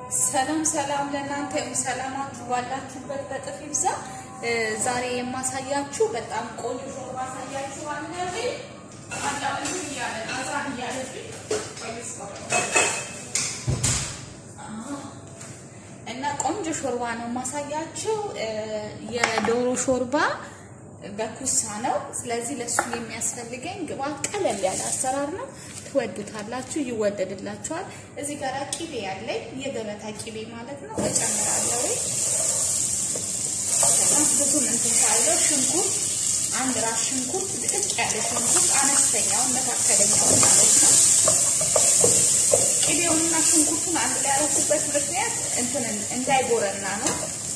ሰላም ሰላም ለእናንተ ይሁን። ሰላማችሁ ባላችሁበት በጥፍ ይብዛ። ዛሬ የማሳያችሁ በጣም ቆንጆ ሾርባ አሳያችኋለሁ። አንዳንዱ እያለ አዛን እያለብኝ እና ቆንጆ ሾርባ ነው የማሳያችሁ። የዶሮ ሾርባ በኩሳ ነው። ስለዚህ ለሱ የሚያስፈልገኝ ግብአት ቀለል ያለ አሰራር ነው። ትወዱታላችሁ፣ ይወደድላችኋል። እዚህ ጋር ቂቤ ያለኝ የገበታ ቂቤ ማለት ነው እጨምራለሁ። ብዙ እንትን ካለው ሽንኩርት አንድ ራስ ሽንኩርት ድቅቅ ያለ ሽንኩርት አነስተኛውን መካከለኛውን ማለት ነው። ቂቤውንና ሽንኩርቱን አንድ ላይ ያደረኩበት ምክንያት እንትን እንዳይጎረና ነው።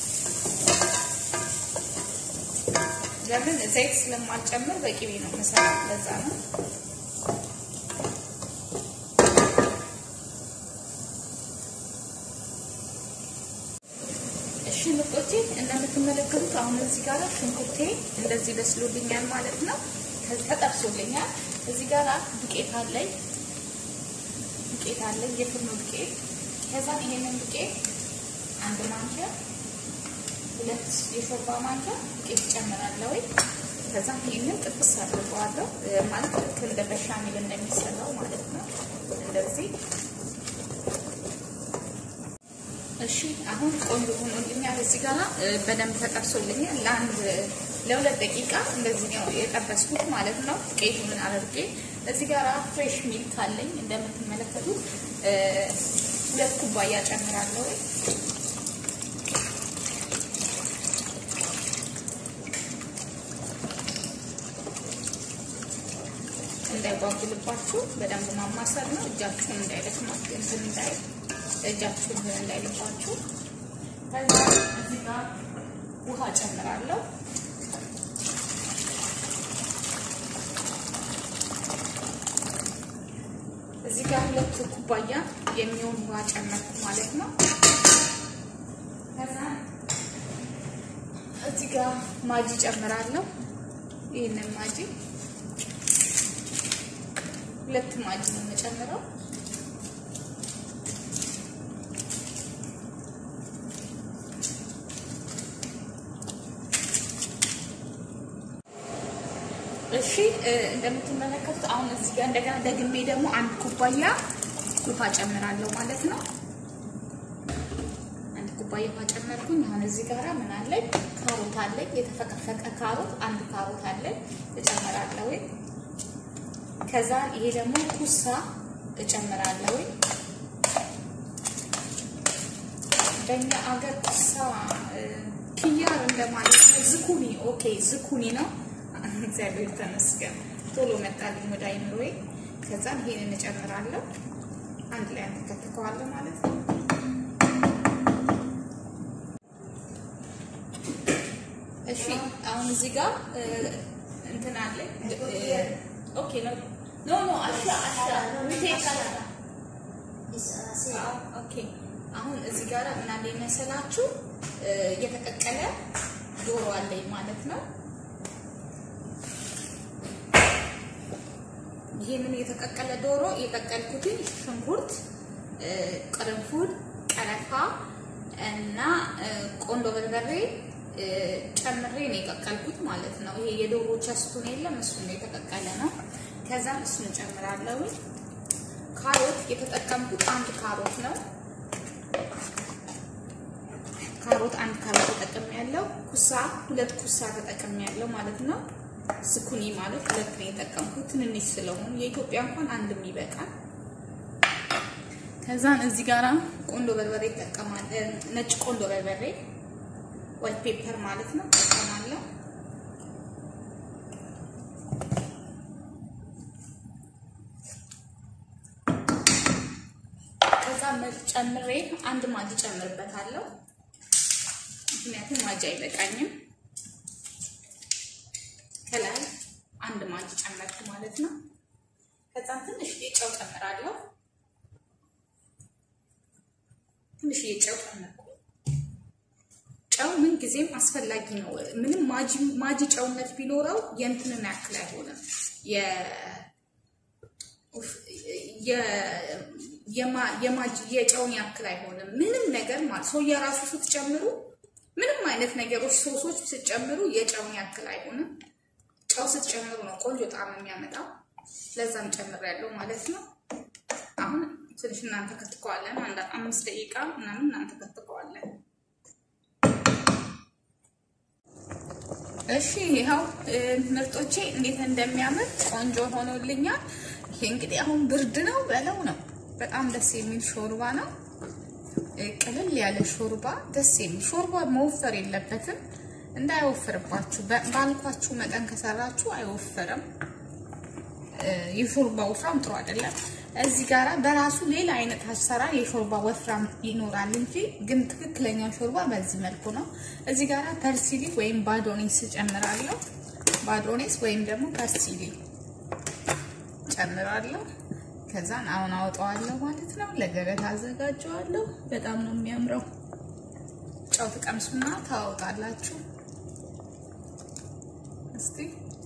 ለምን ዘይት ስለማልጨምር በቂቤ ነው መሰራት፣ ለዛ ነው። እሺ ምርጦቼ እንደምትመለከቱት አሁን እዚህ ጋር ሽንኩርቴ እንደዚህ በስሎልኛል ማለት ነው። ተጠብሶልኛል። እዚህ ጋር ዱቄት አለኝ ዱቄት አለኝ የፍርኖ ዱቄት። ከዛ ይሄንን ዱቄት አንድ ማንኪያ ሁለት የሾርባ ማንኪያ ዱቄት ጨምራለሁ። ከዛ ይሄንን ጥብስ አድርገዋለሁ ማለት ልክ እንደ በሻሚል እንደሚሰራው ማለት ነው። እንደዚህ እሺ አሁን ቆንጆ ሆኖልኛል። እዚህ ጋር በደንብ ተጠብሶልኛል። ለአንድ ለሁለት ደቂቃ እንደዚህ ነው የጠበስኩት ማለት ነው። ዱቄቱን አድርጌ እዚህ ጋር ፍሬሽ ሚልክ አለኝ እንደምትመለከቱት ሁለት ኩባያ ጨምራለሁ። እንዳይጓጉልባችሁ በደንብ ማማሰል ነው። እጃችሁን እንዳይደክማችሁ እንትን እንዳይ እጃችሁን እንዳይልባችሁ። ከዛ እዚህ ጋር ውሃ ጨምራለሁ። እዚህ ጋር ሁለት ኩባያ የሚሆን ውሃ ጨመርኩ ማለት ነው። ከዛ እዚህ ጋር ማጂ ጨምራለሁ። ይህንን ማጂ ሁለት ማጂ ነው የምጨምረው። እሺ እንደምትመለከቱት አሁን እዚህ ጋር እንደገና ደግሜ ደግሞ አንድ ኩባያ ውሃ ጨምራለሁ ማለት ነው። አንድ ኩባያ ውሃ ጨመርኩኝ። አሁን እዚህ ጋር ምን አለኝ? ካሮት አለኝ፣ የተፈቀፈቀ ካሮት አንድ ካሮት አለኝ እጨምራለሁ። ከዛ ይሄ ደግሞ ኩሳ እጨምራለሁ። በእኛ አገር ኩሳ ኪያር እንደማለት ነው። ዝኩኒ ኦኬ፣ ዝኩኒ ነው። እግዚአብሔር ተመስገን ቶሎ መጣልኝ ወደ አይምሮዬ። ከዛም ይሄንን እጨምራለሁ አንድ ላይ አንተከትከዋለሁ ማለት ነው። እሺ አሁን እዚህ ጋር እንትን አለ ኦኬ ነው ኖ ኖ አሻ አሻ ኦኬ አሁን እዚህ ጋር ምን አለ መሰላችሁ የተቀቀለ ዶሮ አለኝ ማለት ነው። ይሄንን የተቀቀለ ዶሮ የቀቀልኩትን ሽንኩርት፣ ቅርንፉድ፣ ቀረፋ እና ቆንዶ በርበሬ ጨምሬ ነው የቀቀልኩት ማለት ነው። ይሄ የዶሮ ቸስቱን የለም እሱ ነው የተቀቀለ ነው። ከዛም እሱን ጨምራለሁ። ካሮት የተጠቀምኩት አንድ ካሮት ነው። ካሮት አንድ ካሮት ተጠቅሜ ያለው ኩሳ ሁለት ኩሳ ተጠቅሜ ያለው ማለት ነው። ዝኩኒ ማለት ሁለት ነው የጠቀምኩት ትንንሽ ስለሆኑ የኢትዮጵያ እንኳን አንድም ይበቃል። ከዛን እዚህ ጋራ ቆንዶ በርበሬ ይጠቀማል። ነጭ ቆንዶ በርበሬ ዋይት ፔፐር ማለት ነው እጠቀማለሁ። ከዛ ጨምሬ አንድ ማጂ ጨምርበታለሁ። ምክንያቱም ማጂ አይበቃኝም። ከላይ አንድ ማጂ ጨመርኩ ማለት ነው። ከዛም ትንሽ ጨው ጨምራለሁ። ትንሽ ጨው ጨመርኩ። ጨው ምን ጊዜም አስፈላጊ ነው። ምንም ማጂ ማጂ ጨውነት ቢኖረው የእንትንን ያክል አይሆንም፣ የጨውን ያክል አይሆንም። ምንም ነገር ማለት ሰው የራሱ ስትጨምሩ ምንም አይነት ነገሮች ሶሶች ስትጨምሩ የጨውን ያክል አይሆንም። ጨው ስትጨምሩ ነው ቆንጆ ጣዕም የሚያመጣው። ለዛም ጨምሬያለሁ ማለት ነው። አሁን ትንሽ እናንተ ከትከዋለን። አንድ አምስት ደቂቃ ምናምን እናንተ ከትከዋለን። እሺ ይኸው ምርጦቼ እንዴት እንደሚያምር ቆንጆ ሆኖልኛል። ይሄ እንግዲህ አሁን ብርድ ነው በለው ነው። በጣም ደስ የሚል ሾርባ ነው። ቅልል ያለ ሾርባ፣ ደስ የሚል ሾርባ። መወፈር የለበትም እንዳይወፍርባችሁ። ባልኳችሁ መጠን ከሰራችሁ አይወፍርም። የሾርባ ወፍራም ጥሩ አይደለም። እዚህ ጋራ በራሱ ሌላ አይነት አሰራር የሾርባ ወፍራም ይኖራል እንጂ ግን ትክክለኛ ሾርባ በዚህ መልኩ ነው። እዚህ ጋራ ፐርሲሊ ወይም ባዶኔስ ጨምራለሁ። ባዶኔስ ወይም ደግሞ ፐርሲሊ ጨምራለሁ። ከዛን አሁን አወጣዋለሁ ማለት ነው። ለገበታ አዘጋጀዋለሁ። በጣም ነው የሚያምረው። ጨው ትቀምሱና ታወጣላችሁ። እስቲ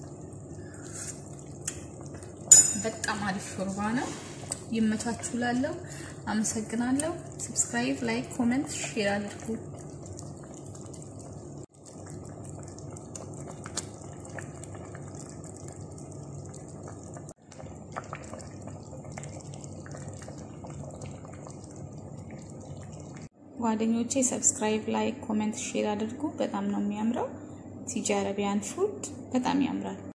በጣም አሪፍ ሾርባ ነው። ይመቻችሁ። ላለው አመሰግናለሁ። ሰብስክራይብ፣ ላይክ፣ ኮሜንት፣ ሼር አድርጉ። ጓደኞቼ ሰብስክራይብ፣ ላይክ፣ ኮሜንት፣ ሼር አድርጉ። በጣም ነው የሚያምረው። ቲጂ አረቢያን ፉድ በጣም ያምራል።